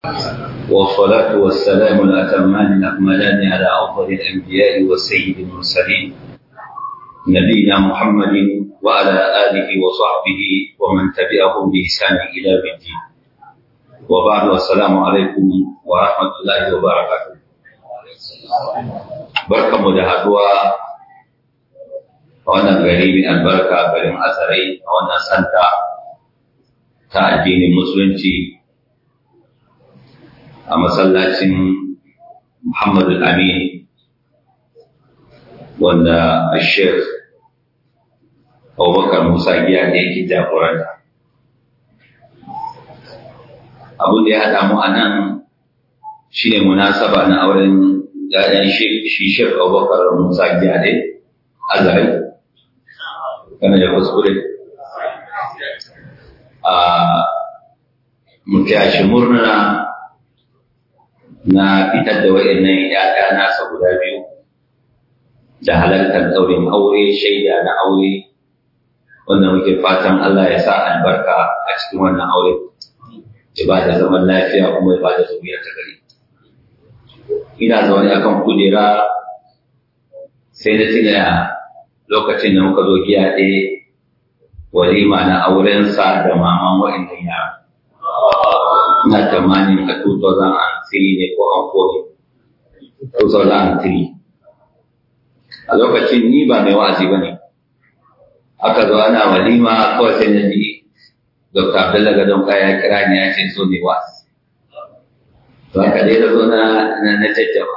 والصلاة والسلام الأتمان الأكملان على أفضل الأنبياء والسيد المرسلين نبينا محمد وعلى آله وصحبه ومن تبعهم بإحسان إلى الدين وبعد والسلام عليكم ورحمة الله وبركاته بركة مجهدوا wannan gari mai albarka garin asarai a wannan santa ta addinin musulunci a masallacin Muhammadu Amin wanda a Sheikh Abubakar Musa giya da yake jagoranta. Abin da ya haɗa mu a nan shi ne munasaba na auren ‘ya'yan shi Sheikh Abubakar Musa giya da azari. Kana da kuskure? A mutashi murna na fitar da wa'annan ‘ya'ya nasa guda biyu da halartar ɗaurin aure shaida na aure wanda muke fatan Allah ya sa albarka a cikin wannan aure ya ba da zaman lafiya kuma ya ba da zuriya ta gari ina zaune akan kujera sai na tuna lokacin da muka zo giya ɗaya walima na aurensa da maman wa'annan yara ina tamanin a 2003 ne ko an kone 2003 a lokacin ni ba mai wa'azi ba ne aka zo ana walima kawai sai na ji dr abdullahi gadon kaya kira ni ya ce so ne wa'azi to haka dai da zo na na jajjaba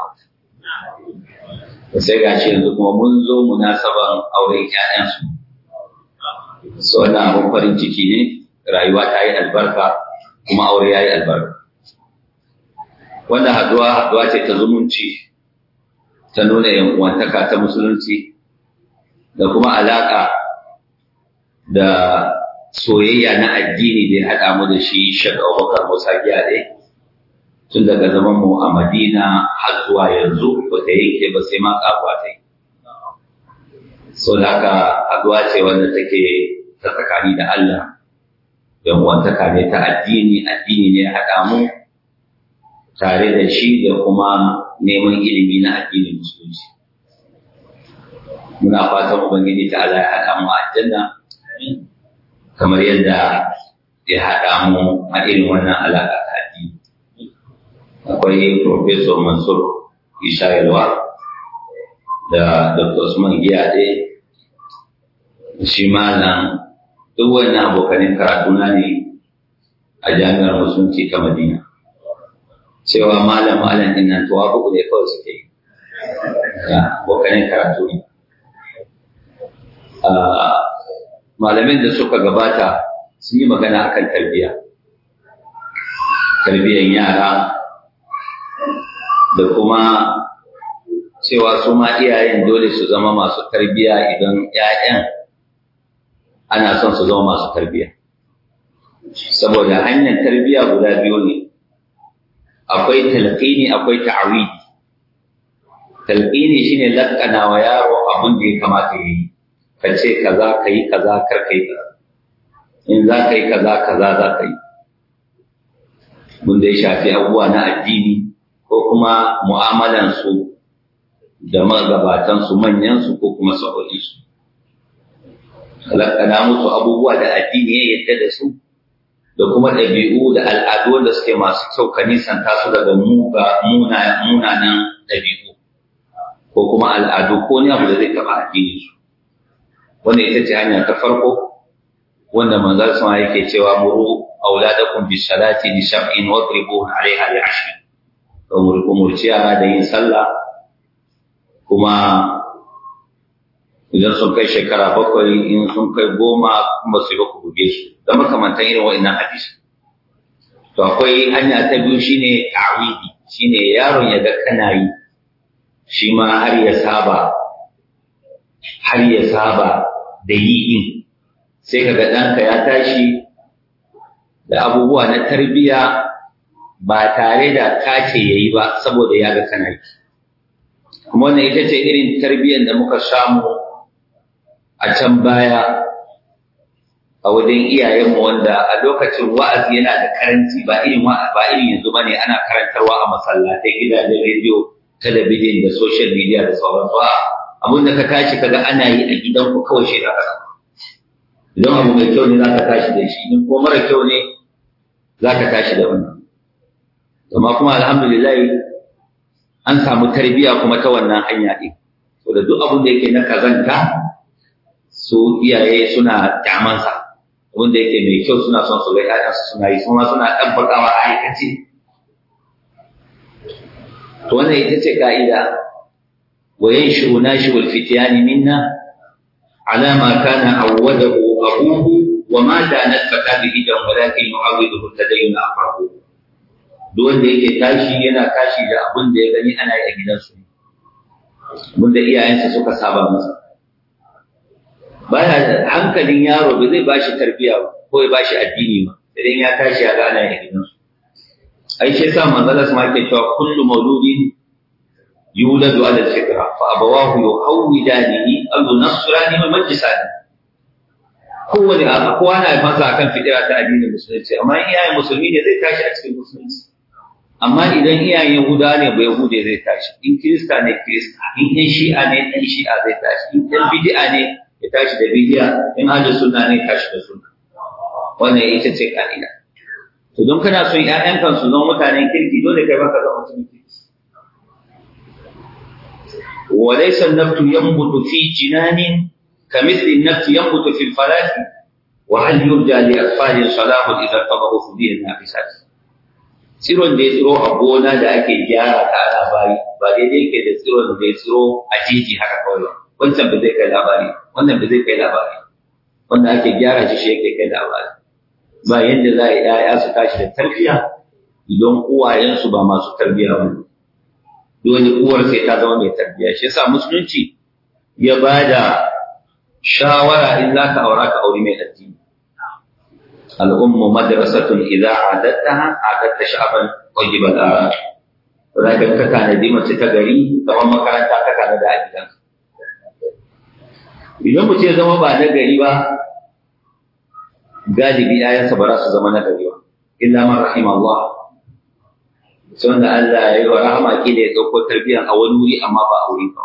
sai ga shi yanzu kuma mun zo munasaban auren ƴaƴansu so wannan abin farin ciki ne rayuwa ta yi albarka kuma aure ya yi albarka wannan haduwa haduwa ce ta zumunci ta nuna yankuwantaka ta musulunci da kuma alaka da soyayya na addini da ya haɗa mu da shi shaka abubakar musa gyade tun daga zaman mu a madina har zuwa yanzu ba ta yanke ba sai ma kafuwa ta yi so da haka haduwa ce wanda take ta tsakani da allah yankuwantaka ne ta addini addini ne ya haɗa mu tare da shi da kuma neman ilimi na addinin musulunci. Muna fatan Ubangiji ta Allah ya haɗa mu a aljanna kamar yadda ya haɗa mu a irin wannan alaƙa ta addini. Akwai Profesor Mansur Isha Yalwa da Dr. Usman Giyade shi malam duk wannan abokanin karatuna ne a jami'ar musulunci ta Madina. cewa malam malam din nan tuwa uku ne kawai suke yi ya bokanin karatu ne malamin da suka gabata sun yi magana akan tarbiyya tarbiyyar yara da kuma cewa su ma iyayen dole su zama masu tarbiyya idan 'ya'yan ana son su zama masu tarbiyya saboda hanyar tarbiyya guda biyu ne akwai talqini akwai ta'awidi talqini shine lakkana wa yaro abin da ya kamata yi ka ce kaza kai kaza kar kai kaza in za ka yi kaza kaza za ka yi mun da ya shafi abubuwa na addini ko kuma mu'amalan su da magabatan su manyan su ko kuma sa'o'i su lakkana musu abubuwa da addini ya yadda da su da kuma ɗabi'u da al'adu wanda suke masu kyau ka nisanta su daga munanan ɗabi'u ko kuma al'adu ko ne abu da zai taɓa addini su wanda ita ce hanya ta farko wanda manzal sama yake cewa muru auladakum bis salati li sab'in wadribuhum alaiha li ashrin to umurci yara da yin sallah kuma idan sun kai shekara bakwai in sun kai goma kuma su yi ba ku buge su da makamantan irin wa'annan hadisi to akwai hanya ta biyu shine ta'widi shine yaron ya ga kana yi shi ma har ya saba har ya saba da yi din sai kaga ɗanka ya tashi da abubuwa na tarbiyya ba tare da kace yayi ba saboda ya ga kana yi kuma wannan ita ce irin tarbiyyar da muka samu a can baya a wajen iyayenmu wanda a lokacin wa'azi yana da karanci ba irin ba irin yanzu bane ana karantarwa a masallatai gidajen rediyo talabijin da social media da sauransu a abin da ka tashi kaga ana yi a gidanku kawai shi da ka idan abu mai kyau ne za ka tashi da shi in ko mara kyau ne za ka tashi da wannan amma kuma alhamdulillah an samu tarbiyya kuma ta wannan hanya ɗin da duk abin da yake na kazanta su iyaye suna kyamansa abin da yake mai kyau suna son su ga ƴaƴansu suna yi kuma suna ɗabbakawa a aikace to wannan ita ce ka'ida wa yanshu nashu al-fityani minna ala ma kana awwadahu abuhu wa ma danat fata bi idan walakin yu'awiduhu tadayyun aqrabu duk wanda yake tashi yana tashi da abin da ya gani ana yi a gidansu abin da iyayensa suka saba masa baya hankalin yaro ba zai bashi tarbiya ba ko ya bashi addini ba idan ya tashi ya ga ana yi a gidansu ai shi yasa manzala sama ke cewa kullu mauludin yuladu ala al-fitra fa abawahu yuhawidanihi aw yunasrani wa majlisani kowane a kowa na masa akan fitira ta addinin musulunci amma iyayen musulmi ne zai tashi a cikin musulunci amma idan iyayen yahuda ne ba yahude zai tashi in kirista ne kirista in ɗan shi'a ne ɗan shi'a zai tashi in ɗan bid'a ne ya tashi da bid'a in ahlus sunna ne tashi da sunna wannan ita ce ka'ida to don kana son ƴaƴan kan su zama mutanen kirki dole kai baka zama mutumin kirki وليس النبت ينبت في جنان كمثل النبت ينبت في الفلاح وهل يرجى لأطفال صلاح إذا ارتضوا فدي النافسات tsiron da ya tsiro a gona da ake gyara ta ana bari ba daidai yake da tsiron da ya tsiro a jeji haka kawai ba wancan ba zai kai labari wannan ba zai kai labari wanda ake gyara shi shi yake kai labari ba yadda za a yi ‘ya'ya su tashi da tarbiya idan uwayensu ba masu tarbiya ba dole uwar sai ta zama mai tarbiya shi yasa musulunci ya ba da shawara in za ka aura ka auri mai addini al'ummu madrasatun idza adattaha adatta sha'ban wajiba al za ka ka tanadi mace ta gari kamar makaranta ka kana da gidan idan mutum ya zama ba na gari ba galibi ayansa ba za su zama na gari ba illa man rahim Allah sai wanda Allah ya yi wa rahama ki da ya ɗauko tarbiyyar a wani wuri amma ba a wuri ba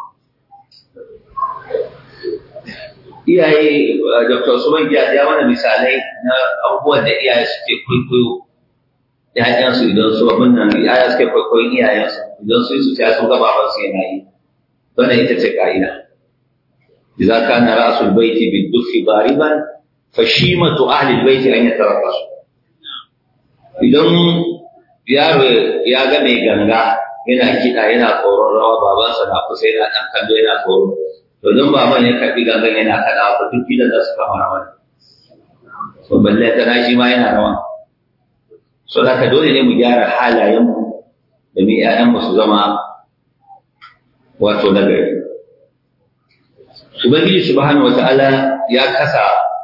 iyaye Dr. Usman Giya ya mana misalai na abubuwan da iyaye suke kwaikwayo ‘ya'yansu idan su abin nan iyaye suke kwaikwayon iyayensu idan su yi su sun gaba ba su yana yi wannan ita ce ka'ida idza kana ra'sul baiti bid-duffi dariban fa shimatu ahli al-baiti an yatarabbasu idan yaro ya ga mai ganga yana kiɗa yana tsoron rawa babansa na kusa yana ɗan kallo yana tsoro domin baban ya karɓi gangan yana kaɗa ba duk gidan za su kama rawa to balle ta shi ma yana rawa so haka dole ne mu gyara halayenmu da mu ƴaƴanmu su zama wato nagari ubangiji subhanahu wata'ala ya kasa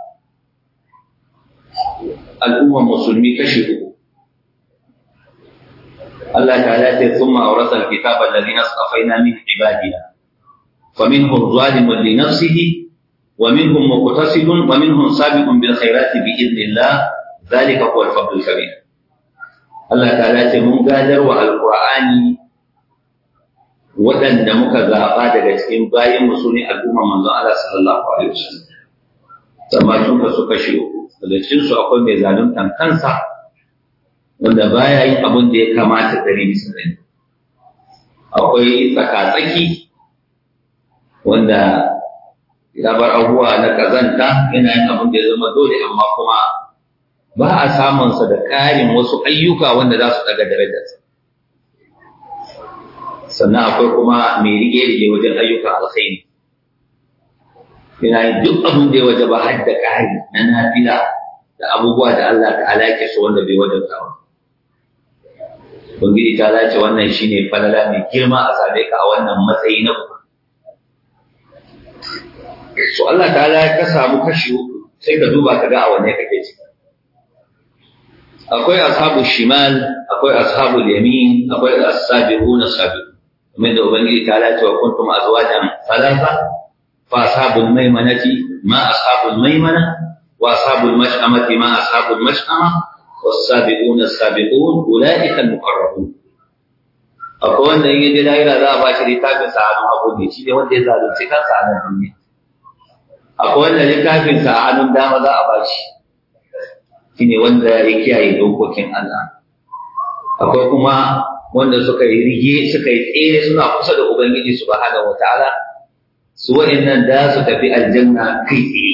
al'ummar musulmi kashi uku Allah ta'ala ce thumma awrasa al-kitaba alladhina astafaina min ibadina فمنهم ظالم لنفسه ومنهم مقتصد ومنهم سابق بالخيرات بإذن الله ذلك هو الفضل الكبير الله تعالى mun gadar wa alqur'ani waɗanda muka zaɓa daga cikin bayan mu sune al'umma manzon Allah sallallahu alaihi wasallam amma sun ka suka shi daga cikin su akwai mai zaluntan kansa wanda baya yin abin da ya kamata dare bisa dare akwai tsaka-tsaki wanda ya bar abubuwa na kazanta yana yin abin da ya zama dole amma kuma ba a samunsa da ƙarin wasu ayyuka wanda za su daga darajarsa sannan akwai kuma mai rige-rige wajen ayyukan alkhairi yana yin duk abin da ya waje ba har da ƙari na nafila da abubuwa da Allah ta alaƙe su wanda bai wajabta ba Ubangiji ta lace wannan shine falala mai girma a same ka a wannan matsayi na uku so Allah ta'ala ya samu kashi uku sai ka duba ka ga a wanne kake ciki akwai ashabu shimal akwai ashabu yamin akwai as-sabiqun as-sabiqun kamar da ubangiji ta lati wa kuntum azwajan thalatha fa ashabul maimanati ma ashabul maimana wa ashabul mash'amati ma ashabul mash'ama was-sabiquna as-sabiqun ulaika al-muqarrabun akwai wanda in yaje lahira za a bashi littafin sa a hannun hagu ne shi ne wanda ya zalunci kansa a nan duniya akwai wanda littafin sa a hannun dama za a bashi shi ne wanda ya kiyaye dokokin Allah akwai kuma wanda suka yi rige suka yi tsere suna kusa da ubangiji subhanahu wataala su wa'annan da su tafi aljanna kai tsaye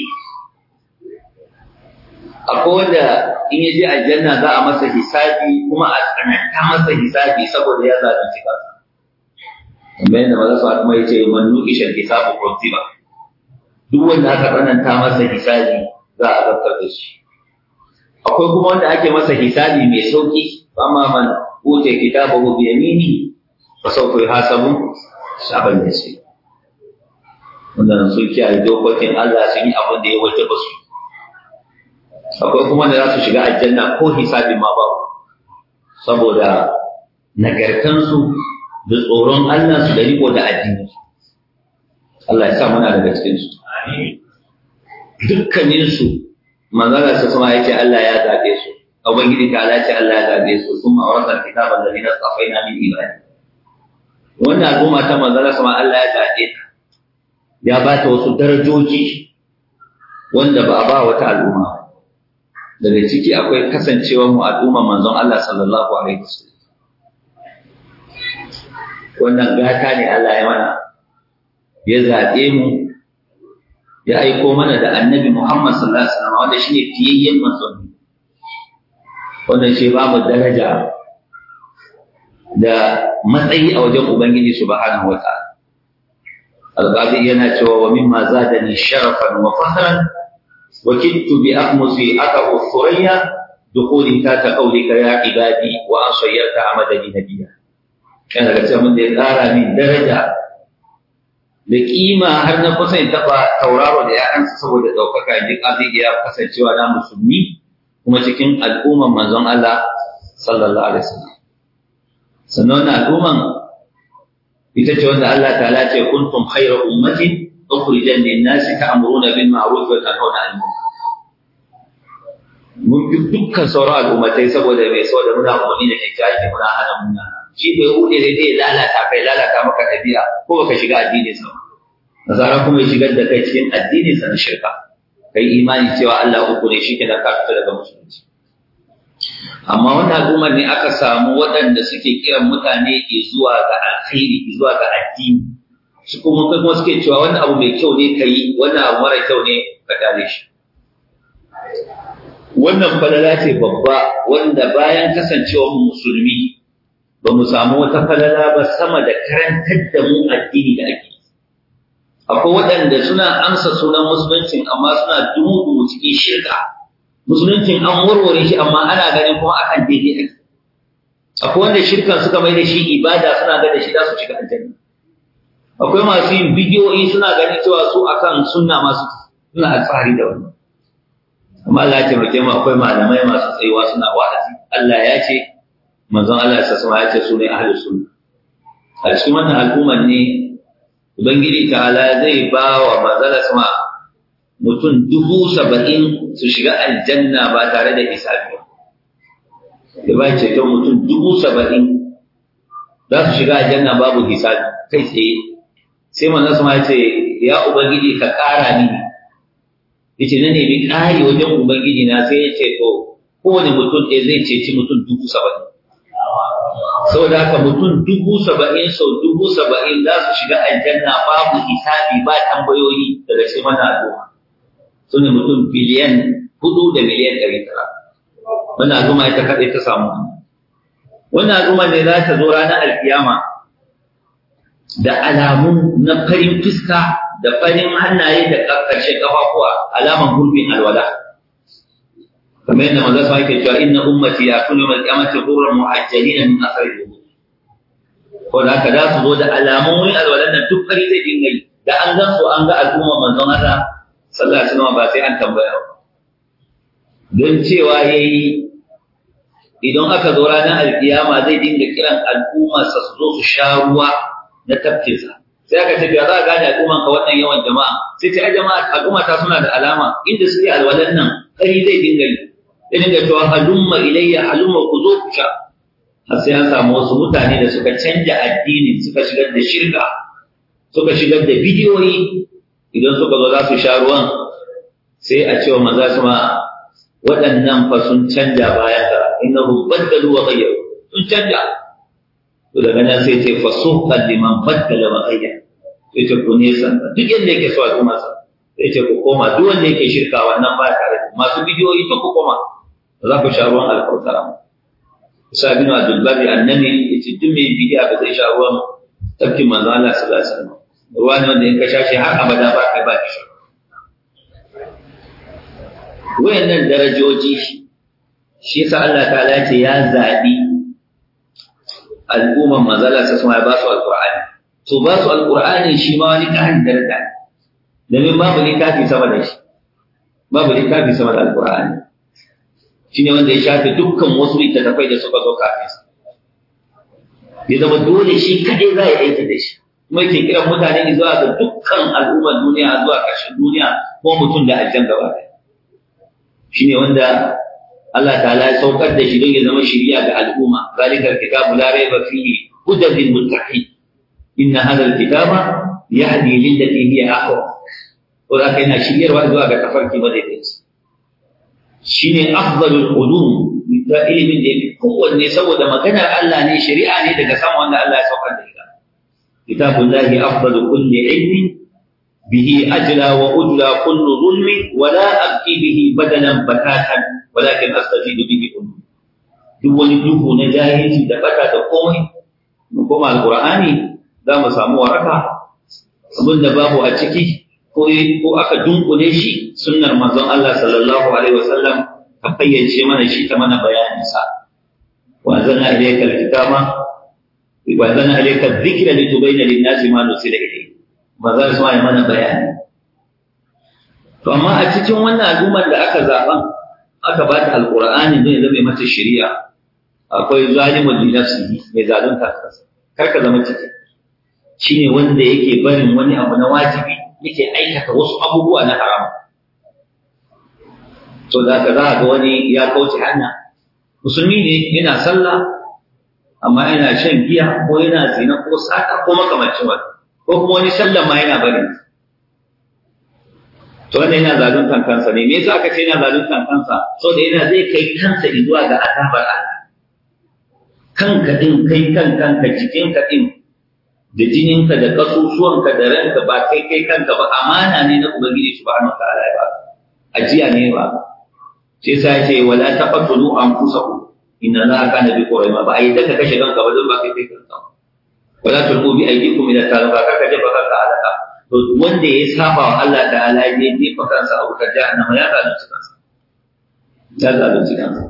akwai wanda in ya je aljanna za a masa hisabi kuma a tsananta masa hisabi saboda ya zalunci kansa kamar yadda maza su kuma ya ce man nuqisha hisabu kutiba duk wanda aka tsananta masa hisabi za a zartar da shi akwai kuma wanda ake masa hisabi mai sauki amma man ute kitabahu bi yamini fa sawfa yuhasabu saban yasir wanda sun kiyaye dokokin Allah sun yi abin da ya wajaba su akwai kuma da za su shiga aljanna ko hisabi ma ba saboda nagartansu da tsoron Allah su da riko da addini Allah ya sa muna daga cikin su dukkanin su manzara sa kuma yace Allah ya zabe su ubangiji ta Allah ce Allah ya zabe su kuma awrasal kitaban ladina safaina min ibadi wannan al'umma ta manzara sama Allah ya zabe ta ya ba ta wasu darajoji wanda ba a ba wata al'umma daga ciki akwai kasancewar mu al'umma manzon Allah sallallahu alaihi wasallam wannan gata ne Allah ya mana ya zaɓe mu ya aiko mana da annabi Muhammad sallallahu alaihi wasallam wanda shine fiyayyen manzon wanda shi ba mu daraja da matsayi a wajen Ubangiji subhanahu wa ta'ala القاضي yana cewa wa mimma zadani sharafan wa fahran wa kittu bi aqmusi atahu thuriya dukhuli ta ta qawlika ya ibadi wa asayyata amadani nabiyya kana da cewa mun da ya tsara min daraja da kima har na kusa in taba tauraro da ya'yansa saboda daukaka ji qadi ya kasancewa na musulmi kuma cikin al'umman manzon Allah sallallahu alaihi wasallam sannan al'umman ita ce wanda Allah ta'ala ce kuntum khayra ummatin ukhrijat lin-nasi ta'muruna bil ma'ruf wa tanhauna 'anil munkar mun fi dukkan sauran al'ummatai saboda mai saboda muna umarni da kyakkyawa muna hana muna shi bai hude sai dai lalata kai lalata maka dabi'a ko baka shiga addinin sa nasara kuma ya shigar da kai cikin addinin sa na shirka kai imani cewa Allah uku ne shi ke da ka fita daga musulunci amma wannan al'ummar ne aka samu waɗanda suke kiran mutane ke zuwa ga alkhairi zuwa ga addini su kuma kai kuma suke cewa wannan abu mai kyau ne kai wannan abu mara kyau ne ka dare shi wannan falala ce babba wanda bayan kasancewa mu musulmi ba mu samu wata falala ba sama da karantar da mu addini da ake akwai waɗanda suna amsa sunan musuluncin amma suna dumu cikin shirka musuluncin an warware shi amma ana ganin kuma akan daidai ake akwai wanda shirkan suka mai da shi ibada suna ga da shi za su shiga aljanna akwai masu yin bidiyoyi suna ganin cewa su akan sunna masu suna alfahari da wannan amma Allah ya taimake mu akwai malamai masu tsayuwa suna wa'azi Allah ya ce manzon Allah ya sassa ya ce su ne ahlus sunna a cikin wannan al'ummar ne ubangiji ta'ala zai ba wa manzala sama mutum dubu saba'in su shiga aljanna ba tare da hisabi ba. Da ba ceton mutum dubu saba'in za su shiga aljanna babu hisabi kai tsaye. Sai manzo sama ya ce, Ya Ubangiji ka ƙara mini. Ya ce, Na nemi ƙari wajen Ubangiji na sai ya ce, To, kowane mutum ɗaya zai ceci mutum dubu saba'in. Saboda haka mutum dubu saba'in sau dubu saba'in za su shiga aljanna babu hisabi ba tambayoyi daga cikin wannan al'umma. su ne mutum biliyan hudu da miliyan ɗari tara. Wannan al'umma ita kaɗai ta samu. Wannan al'umma ne za ta zo ranar alkiyama da alamu na farin fuska da farin hannaye da ƙarshen ƙafafuwa alaman gurbin alwala. Kamar yadda maza su ake cewa inna ummati ya tuni mai kyamata gurin muhajjalina min asari da Ko da haka za su zo da alamun wani alwalan nan duk fari zai dinga yi da an gan su an ga al'umma manzon Allah sallallahu alaihi wasallam ba sai an tambaya ba don cewa yayi idan aka zo ranar alkiyama zai dinga kiran al'ummarsa su zo su sha ruwa na tafkinsa sai aka ce ya za a gane al'umman ka wannan yawan jama'a sai ce ai jama'a al'umma ta suna da alama inda suke alwalan nan kari zai dinga yi zai dinga cewa halumma ilayya halumma ku zo ku sha har sai an samu wasu mutane da suka canja addini suka shigar da shirka suka shigar da bidiyoyi idan suka zo za su sha ruwan sai a cewa maza su ma waɗannan fa sun canja bayan ka innahu baddalu wa ghayyaru sun canja to daga nan sai ce fasuqan liman baddala wa ghayyara sai ce ku nesa duk yanda yake so al'umma sa sai ce ku koma duk wanda yake shirka wannan ba tare da masu bidiyoyi to ku koma ba za ku sha ruwan alkautara Isa bin Abdul Bari annabi yace duk mai bidiya ba zai sha ruwan tafkin manzo Allah sallallahu alaihi wasallam ruwa ne wanda in ka sha shi har abada ba kai ba ki sha wayannan darajoji shi yasa Allah ta'ala ce ya zabi al'umman manzala sa kuma ya ba su alqur'ani to ba su alqur'ani shi ma wani ƙarin daraja domin babu littafi sama da shi babu littafi sama da alqur'ani shine wanda ya shafe dukkan wasu littattafai da suka zo kafin sa ya zama dole shi kadai za ya aiki da shi kuma yake kiran mutane zuwa ga dukkan al'ummar duniya zuwa ƙarshen duniya ko mutum da aljan gaba ɗaya shine wanda Allah ta'ala ya saukar da shi don ya zama shiriya ga al'umma zalika alkitabu la rayba fihi hudan lil muttaqin inna hadha alkitaba yahdi lil lati hiya aqwa to da kai na shiryarwa zuwa ga tafarki madaidaici shine afdalul ulum da ilimin da yake kowanne saboda maganar Allah ne shari'a ne daga sama wanda Allah ya saukar da ita kitabullahi afdalu kulli ilmin به أجلى وأجلى كل ظلم ولا أبقي به بدلا بتاتا ولكن أستفيد به أمي duk wani duhu na jahilci da bata da komai mu koma alqur'ani za mu samu waraka abin da babu a ciki ko ko aka dunkule shi sunnar manzon Allah sallallahu alaihi wasallam ka fayyace mana shi ta mana bayanin sa wa zanna ilayka alkitaba wa zanna ilayka dhikra litubayyana lin-nasi ma nusila ilayhi ba za su yi mana bayani. To, amma a cikin wannan al'ummar da aka zaɓan, aka ba ta alƙur'ani zai zama mata shari'a, akwai zalimin linafsihi mai zalunta kansa, kar ka zama ciki. Shi ne wanda yake barin wani abu na wajibi, yake aikata wasu abubuwa na haram. To, da ka za ga wani ya kauce hanya. Musulmi ne yana sallah, amma yana shan giya ko yana zina ko sata ko makamancin wani. ko kuma wani sallan ma yana bari to wannan yana zaluntan kansa ne me yasa aka ce yana zaluntan kansa so da yana zai kai kansa zuwa ga azabar Allah kanka din kai kan kanka jikinka din da jininka da kasusuwanka da ranka ba kai kai kanka ba amana ne na ubangiji subhanahu wataala ya ba ajiya ne ba sai sai ce wala taqtulu anfusakum inna allaha kana bikum rahima ba ai daga kashe kanka ba don ba kai kai kanka ba wala tulqu bi aydikum ila taluka kaka jefa kanka alaka to wanda ya saba wa Allah ta'ala ya jefa kansa a wutar jahannama ya zalunci kansa ya zalunci kansa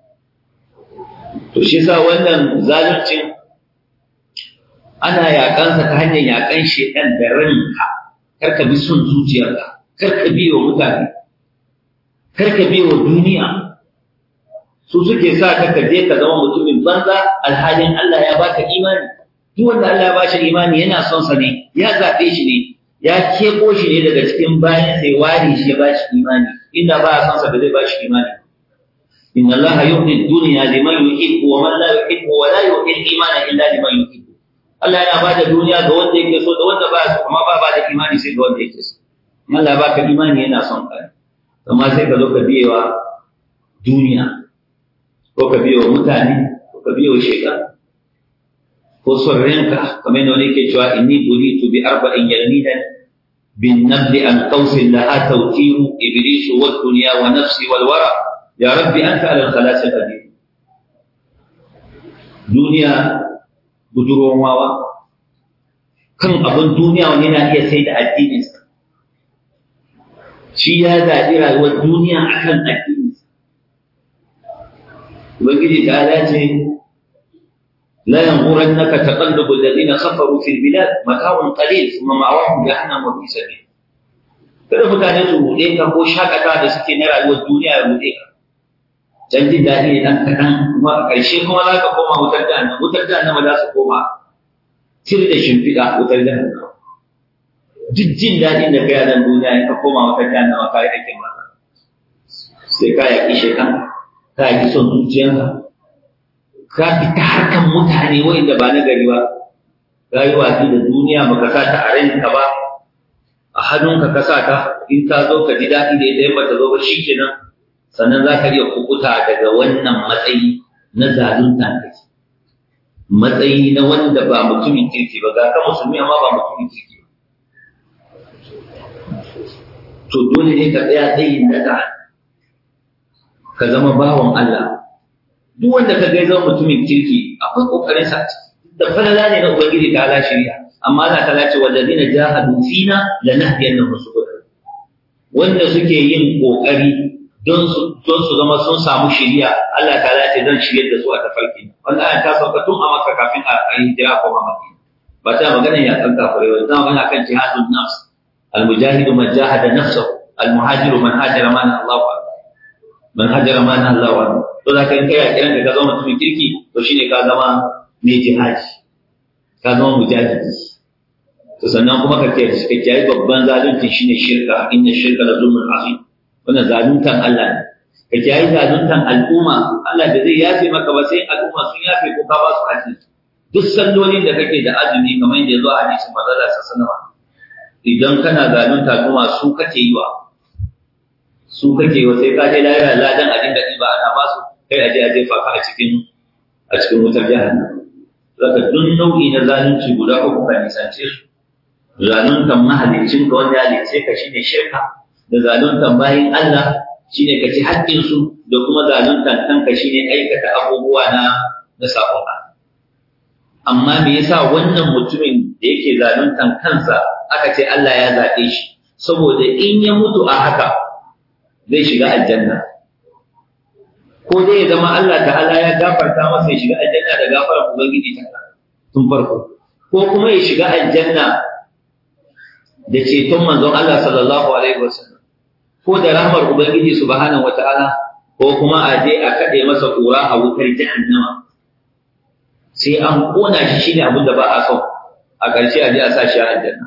to shi yasa wannan zaluncin ana yakansa ta hanyar yakan shedan da ranka karka bi son zuciyarka karka bi wa mutane karka bi wa duniya su suke sa ka je ka zama mutumin banza alhalin Allah ya baka imani duk wanda Allah ya bashi imani yana son sa ne ya zabe shi ne ya kebo shi ne daga cikin bayan sai wari shi ya bashi imani inda ba son sa ba zai bashi imani inna Allah yuhdi dunya liman yuhibbu wa man la yuhibbu wa la yuhdi imana illa liman yuhibbu Allah yana bada duniya ga wanda yake so da wanda ba so amma ba ba da imani sai ga wanda yake so in Allah baka imani yana son ka amma sai ka zo ka biyewa duniya ko ka biyewa mutane ko ka biyewa shaytan ko son ranka kamar yadda wani ke cewa inni bulitu bi arba'in yalmidan bin nabli an qausin laha tawtiru iblisu wal dunya wa nafsi wal wara ya rabbi anta ala al-khalas al-qadir duniya budurwan wawa kan abin duniya wani na iya sai da addininsa shi ya zaɓi rayuwar duniya akan addininsa ubangiji ta dace لا ينغرنك تقلب الذين كفروا في البلاد متاع قليل ثم مأواهم جهنم وبئس المصير kada mutane su buɗe ka ko shakata da suke na rayuwar duniya ya buɗe ka can jin daɗi ne ɗan kaɗan kuma a ƙarshe kuma za ka koma wutar jahannama wutar jahannama za su koma cire da shimfiɗa wutar jahannama duk jin daɗin da kai a nan duniya in ka koma wata jahannama ka yi aikin mata sai ka yaƙi shekan ka yaƙi son zuciyarka ka fita harkan mutane wa'inda ba na gari ba ka yi watsi da duniya baka sa ta a ranka ba a hannunka ka sa ta in ta zo ka ji daɗi da ita in ba ta zo ba shi kenan sannan za ka iya kukuta daga wannan matsayi na zalunta kake matsayi na wanda ba mutumin kirki ba ga ka musulmi amma ba mutumin kirki ba to dole ne ka tsaya tsayin daga ka zama bawan Allah duk wanda ka gai zama mutumin kirki akwai kokarin sa da falala ne na ubangiji ta ala shari'a amma Allah ta lace wallazina jahadu fina lanahdiyannahum subul wanda suke yin kokari don su don su zama sun samu shari'a Allah ta lace zan shiryar da su a tafarki wannan ayat ta sauka tun a Makka kafin a yi hijira ko Madina ba ta magana ya kan kafirai ba ta magana kan jihadun nafs المجاهد من جاهد نفسه المهاجر من هاجر ما نهى الله عنه من هاجر ما نهى الله عنه to da kai kai kiran ka zama mutumin kirki to shine ka zama mai jihadi ka zama mujahidi to sannan kuma ka kiyaye ka kiyaye babban zalunci shine shirka inna shirka la zulmun azim wannan zaluntan Allah ne ka kiyaye zaluntan al'umma Allah da zai yafe maka ba sai al'umma sun yafe ko ka ba su haƙƙi duk sallolin da kake da azumi kamar yadda ya zo a hadisin manzo Allah sallallahu alaihi wasallam idan kana zalunta kuma su kake yi wa su kake yi wa sai ka je lahira ladan a dinga ɗiba ana ba su kai aje a jefa ka a cikin a cikin wutar jahannam zaka duk nau'i na zalunci guda uku ka nisance su zaluntan mahalicin ka wanda ya halice ka shine shirka da zaluntan bayin Allah shine ka ci haƙƙin su da kuma zaluntan kanka shine aikata abubuwa na na sabon amma me yasa wannan mutumin da yake zaluntan kansa aka ce Allah ya zaɓe shi saboda in ya mutu a haka zai shiga aljanna ko dai ya zama Allah ta'ala ya gafarta masa ya shiga aljanna da gafarar ubangiji ta tun farko ko kuma ya shiga aljanna da ceton manzon Allah sallallahu alaihi wasallam ko da rahmar ubangiji subhanahu wata'ala ko kuma a je a kaɗe masa ƙura a wutar jahannama sai an ƙona shi shine abin da ba a so a ƙarshe a je a sa shi a aljanna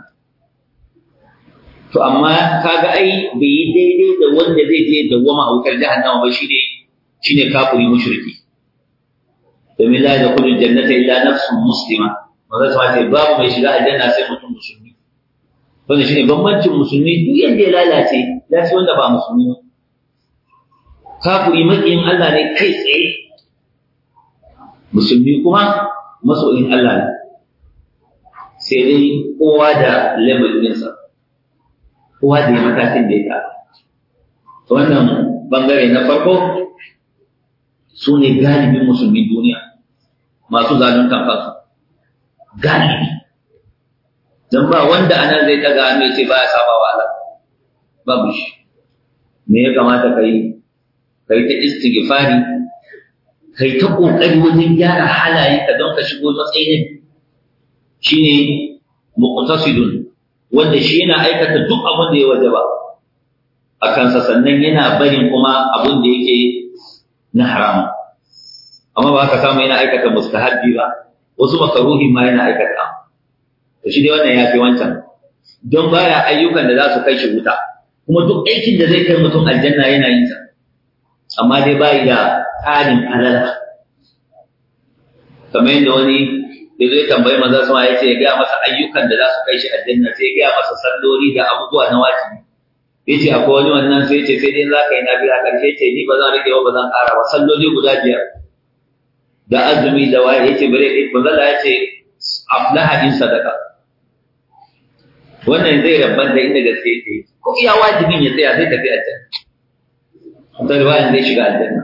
to amma kaga ai bai yi daidai da wanda zai je dawwama a wutar jahannama ba shine shine kafiri mushriki domin la da kullu jannata illa nafsun muslima maza ta ce babu mai shiga aljanna sai mutum musulmi wanda shine bambancin musulmi duk yanda ya lalace ya ce wanda ba musulmi ba kafiri makiyin Allah ne kai tsaye musulmi kuma masoyin Allah ne sai dai kowa da level ɗinsa kowa da ya matakin da ya ta wannan bangare na farko su ne galibin musulmin duniya masu zaluntan kansu galibi don ba wanda anan zai daga hannu ce ba ya saba wa Allah babu shi me ya kamata ka yi ka yi ta istighfari ka yi ta ƙoƙari wajen gyara halayenka don ka shigo matsayin shine muqtasidun wanda shi yana aikata duk abin da ya wajaba a kansa sannan yana barin kuma abin da yake na haram amma ba ka samu yana aikata mustahabbi ba wasu makaruhi ma yana aikata to shi dai wannan ya fi wancan don baya ayyukan da za su kai shi wuta kuma duk aikin da zai kai mutum aljanna yana yin sa amma dai bai da tsarin alala kamar yadda wani da zai tambayi maza sama ya ce ya gaya masa ayyukan da za su kai shi aljanna sai ya gaya masa salloli da abubuwa na wajibi ya ce akwai wani wannan sai ce sai dai za ka yi na biya ƙarshe ce ni ba zan rage ba ba zan ƙara ba salloli guda biyar da azumi da waye ya ce bare ba zan ya ce aflaha in sadaka wannan zai rabban da inda gaske yake ko iya wajibin ya tsaya sai tafi aljanna ta riwayan zai shiga aljanna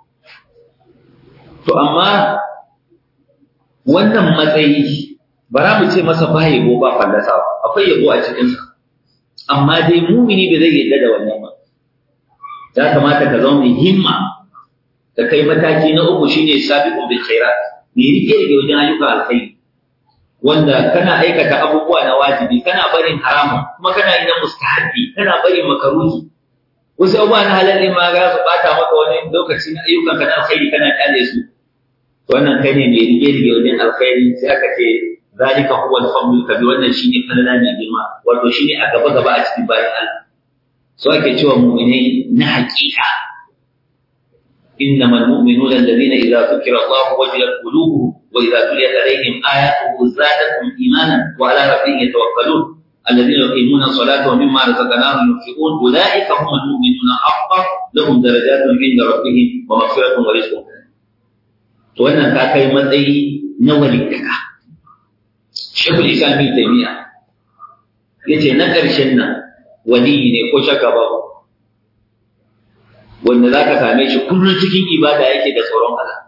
to amma wannan matsayi ba za mu ce masa ba yabo ba fallasa akwai yabo a cikinsa amma dai mumini bai zai yadda da wannan ba ya kamata ka zama mai himma ka kai mataki na uku shine sabiqun bil khairat ne rike rike wajen ayyuka alkhairi wanda kana aikata abubuwa na wajibi kana barin haramun kuma kana yin mustahabbi kana barin makaruhi wasu abubuwa na halal ma ga su bata maka wani lokaci na ayyukan ka na alkhairi kana kyale su wannan kai ne mai rige rige wajen alkhairi sai aka ce zalika huwa al-fadl kabir wannan shine falala mai girma wato shine a gaba gaba a cikin bayan Allah so ake cewa mu'minai na hakika إنما المؤمنون الذين إذا ذكر الله وجلت قلوبهم وإذا تليت عليهم آياته زادتهم إيمانا وعلى ربهم يتوكلون الذين يقيمون الصلاة ومما رزقناهم ينفقون أولئك هم المؤمنون حقا لهم درجات عند ربهم ومغفرة ورزق to wannan ka kai matsayi na walittaka shekul islam bin taymiya yace na ƙarshen nan waliyi ne ko shakka ba wanda za ka same shi kullum cikin ibada yake da tsoron Allah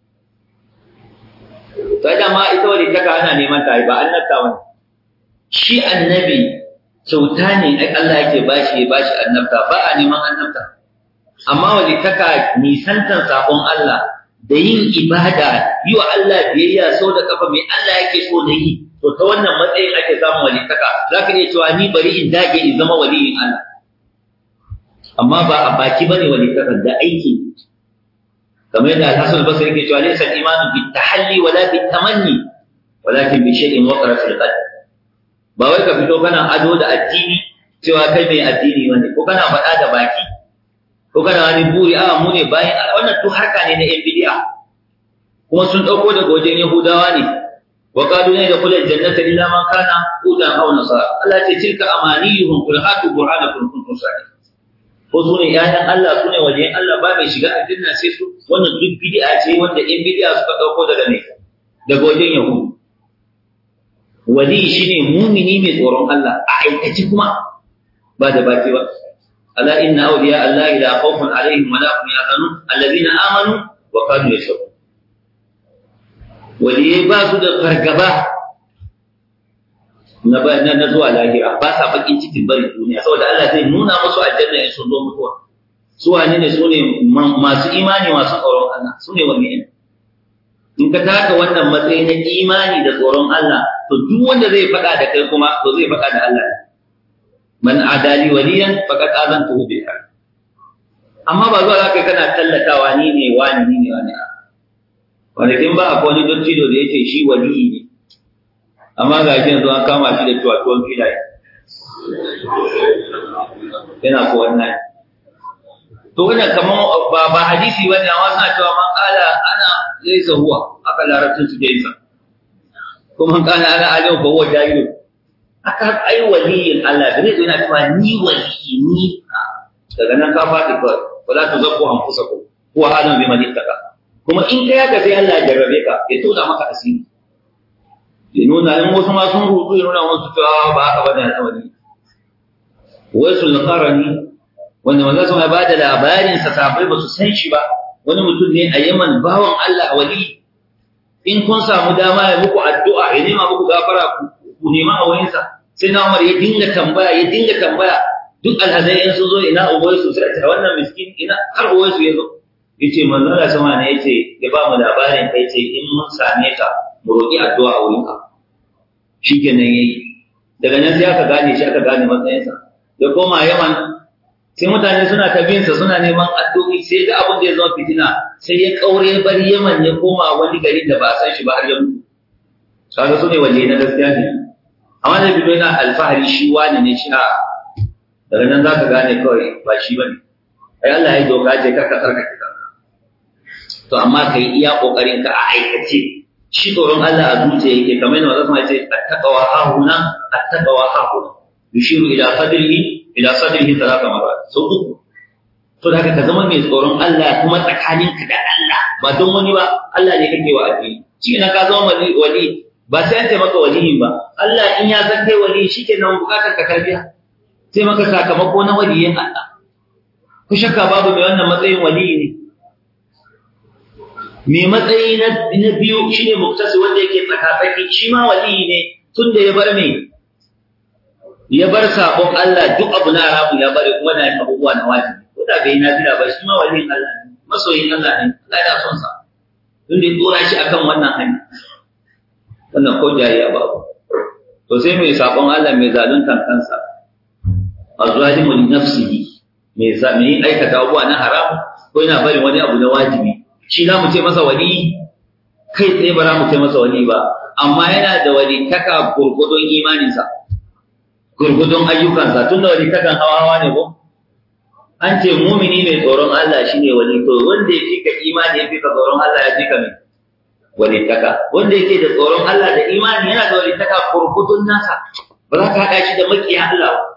to dama ita walittaka ana neman ta ba annabta wani shi annabi kyauta ne ai Allah yake bashi ya bashi annabta ba a neman annabta amma walittaka nisantan sabon Allah da yin ibada yi wa Allah biyayya sau da kafa mai Allah yake so da yi to ta wannan matsayin ake samun walittaka za ka iya cewa ni bari in dage in zama waliyin Allah amma ba a baki bane walittaka da aiki kamar yadda Al-Hasan al-Basri yake cewa laysa al-imanu bi tahalli wala bi tamanni walakin bi shay'in waqara fil qalb ba wai ka fito kana ado da addini cewa kai mai addini bane ko kana faɗa da baki ko kana wani buri a mu ne bayan wannan duk harka ne na yan bid'a kuma sun dauko daga wajen yahudawa ne wa qalu la yadkhulul jannata illa man kana hudan aw nasara Allah ce tilka amaniyuhum qul hatu burhanakum kuntum sadiqin ko su ne ƴaƴan Allah su ne wajen Allah ba mai shiga aljanna sai su wannan duk bid'a ce wanda yan bid'a suka dauko daga ne daga wajen yahudu wali shine mumini mai tsoron Allah a aikaci kuma ba da baki ba ألا إن أولياء الله لا خوف عليهم ولا هم يحزنون الذين آمنوا وكانوا يشركون ولي باسو da fargaba na ba na zuwa lahira ba sa bakin cikin bari duniya saboda Allah zai nuna musu aljanna in sun zo mutuwa su wane ne su ne masu imani masu tsoron Allah su ne wani ne in ka taka wannan matsayi na imani da tsoron Allah to duk wanda zai faɗa da kai kuma to zai faɗa da Allah ne man adali waliyan faqad azantuhu bi amma ba zuwa zaka kana tallatawa ni ne wani ni ne wani wanda ba akwai wani dottido da yake shi wali ne amma ga shi yanzu an kama shi da tuwatuwan filaye yana ko wannan to wannan kaman ba ba hadisi bane amma suna cewa man qala ana laysa huwa aka larabcin su da yasa kuma man qala ana alim fa huwa jahil aka ai waliyin Allah da zai yana cewa ni waliyi ni daga nan ka faɗi kawai wala tuzakku anfusakum huwa alim biman ittaka kuma in kai haka sai Allah ya jarrabe ka ya tona maka asiri ya nuna in wasu ma sun rubu ya nuna wasu cewa ba haka bane al'amari wai sul qarani wanda manzo sun ba da labarin sa sabai ba su san shi ba wani mutum ne a Yaman bawan Allah wali in kun samu dama ya muku addu'a ya nema muku gafara ku nema a wurinsa sai na Umar ya dinga tambaya ya dinga tambaya duk alhazai in sun zo ina uwai su sai ta wannan miskin ina har uwai su yazo yace manzo Allah sama ne yace ya ba mu labarin kai ce in mun same ka mu roki addu'a a wurinka shikenan yayi daga nan sai aka gane shi aka gane matsayinsa da koma Yaman sai mutane suna ta binsa suna neman addu'o'i sai ga abin da ya zama fitina sai ya kaure bar Yaman ya koma wani gari da ba san shi ba har ya mutu kaga su ne waje na gaskiya ne amma da bido yana alfahari shi wani ne shi a daga nan zaka gane kawai ba shi bane ai Allah ya doka je ka ka tsarkake kanka to amma kai iya kokarin ka a aikace shi tsoron Allah a zuciya yake kamar yadda Allah ya ce attaqwa hahuna attaqwa hahuna yushiru ila sadrihi ila sadrihi talata marat so uku to da ka zama mai tsoron Allah kuma tsakaninka da Allah ba don wani ba Allah ne kake wa addini shi ne ka zama wali ba sai an taimaka waliyin ba Allah in ya san kai wali shikenan bukatar ka tarbiya sai maka sakamako na waliyin Allah ku shakka babu mai wannan matsayin waliyi ne mai matsayi na biyu shine muktasi wanda yake tsakatsaki shi ma waliyi ne tunda ya bar me ya bar sabon Allah duk abu na haramu ya bari kuma na yin abubuwa na wajibi ko da bai na bila ba shi ma waliyin Allah ne masoyin Allah ne Allah ya son sa tun da dora shi akan wannan hanya wannan ko jariya babu to sai mai sabon Allah mai zaluntan kansa azalimu li nafsihi mai mai aikata abubuwa na haramu ko yana bari wani abu na wajibi shi za mu ce masa wali kai tsaye ba za mu ce masa wali ba amma yana da walittaka gurgudun imaninsa gurgudun ayyukansa tun da walittakan hawa hawa ne ko an ce mumini mai tsoron Allah shine wali to wanda ya fika imani ya fika tsoron Allah ya fika mai walittaka wanda yake da tsoron Allah da imani yana da walittaka gurgudun nasa ba za ka haɗa shi da makiya Allah ba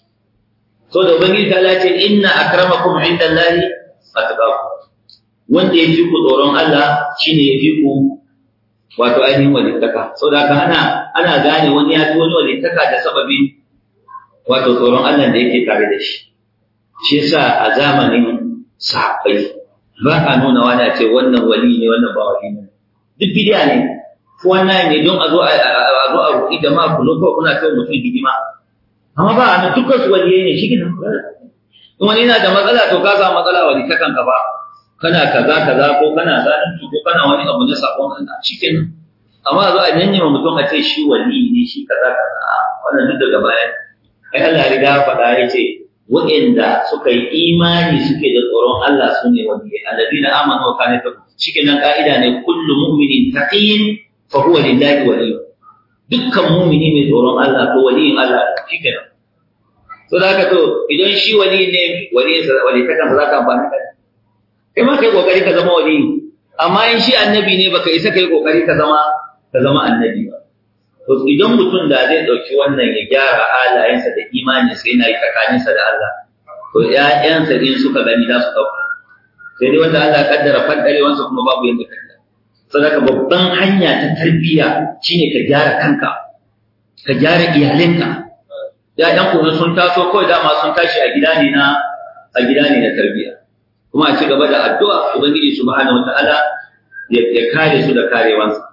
so da ubangiji ta ce inna akramakum indallahi atqakum wanda ya fi ku tsoron Allah shine ya fi ku wato ainihin walittaka so da haka ana ana gane wani ya fi wani walittaka da sababin wato tsoron Allah da yake tare da shi shi yasa a zamanin sahabbai ba a nuna wani a ce wannan wali ne wannan ba wali ne duk bidiya ne ko wannan ne don a zo a zo a roƙi jama'a ku zo kuna kai mutum hidima amma ba a dukkan su waliyai ne shi ne in wani yana da matsala to ka samu matsala wali ta kanka ba kana kaza kaza ko kana zalunci ko kana wani abu na sakon Allah shikenan amma zo a janye ma mutum a ce shi wali ne shi kaza kaza wannan duk daga baya ai Allah riga ya faɗa ya ce waɗanda suka yi imani suke da tsoron Allah su ne waliyai alladina amanu wa kanu yattaqun shikenan ka'ida ne kullu mu'minin taqiyyin fa huwa lillahi waliyyu dukkan mu'mini mai tsoron Allah ko waliyin Allah shikenan to da haka to idan shi wali ne waliyin sa wali ta kansa zaka amfani kai kai ma kai kokari ka zama wali amma in shi annabi ne baka isa kai kokari ka zama ka zama annabi ba to idan mutum da zai dauki wannan ya gyara halayensa da imani sai yana yi tsakaninsa da Allah to ƴaƴansa din suka gani za su dauka sai dai wanda Allah ya kaddara fadarewansa kuma babu yanda ka sadaka babban hanya ta tarbiyya shine ka gyara kanka ka gyara iyalinka ƴaƴan ku sun taso kawai dama sun tashi a gida ne na a gida ne na tarbiyya kuma a ci gaba da addu'a ubangiji subhanahu wataala ya kare su da karewansa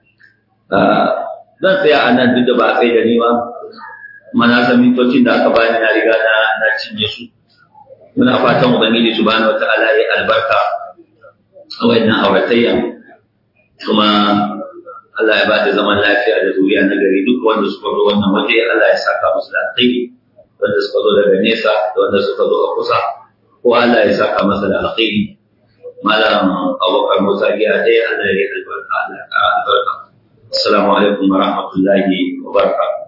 zan tsaya a nan duk da ba a tsaye da ni ba mana san mintocin da aka bani na riga na na cinye su muna fatan ubangiji subhanahu wataala ya albarka a wannan auratayya kuma Allah ya bada zaman lafiya da zuriya na gari duk wanda suka zo wannan waje Allah ya saka musu da alkhairi wanda suka zo daga nesa da wanda suka zo a kusa ko Allah ya saka masa da alkhairi malam abubakar musa giya dai Allah ya albarka Allah ya albarka assalamu alaikum wa rahmatullahi wa barakatuh